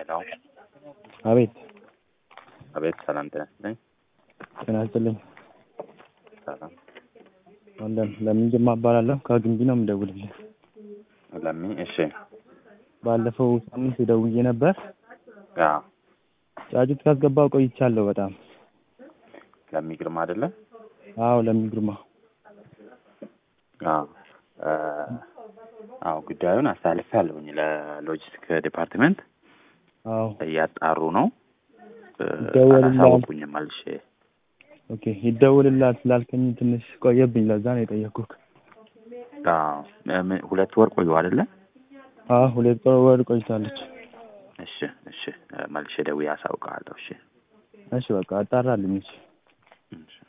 ሄሎ አቤት አቤት፣ ሰላም ጤና ይስጥልኝ። ጤና ይስጥልኝ። ሰላም አለን ለምን ጅማ እባላለሁ ከግንቢ ነው የምደውልልህ። ለሚ እሺ፣ ባለፈው ሳምንት ደውዬ ነበር። ያ ጫጩት ካስገባው ቆይቻለሁ በጣም። ለሚ ግርማ አይደለ? አዎ ለሚ ግርማ። አዎ እ አዎ ጉዳዩን አሳልፌያለሁኝ ለሎጂስቲክ ዲፓርትመንት አዎ እያጣሩ ነው። እ ይደወልልሃል። አላሳወቁኝም መልሼ። ኦኬ ይደውልላል ስላልከኝ ትንሽ ቆየብኝ፣ ለዛ ነው የጠየኩህ። አዎ እ ምን ሁለት ወር ቆዩ አይደለ? አዎ ሁለት ወር ቆይታለች። እሺ እሺ፣ እ መልሼ ደውዬ አሳውቅሃለሁ። እሺ እሺ በቃ አጣራልኝ። እሺ እሺ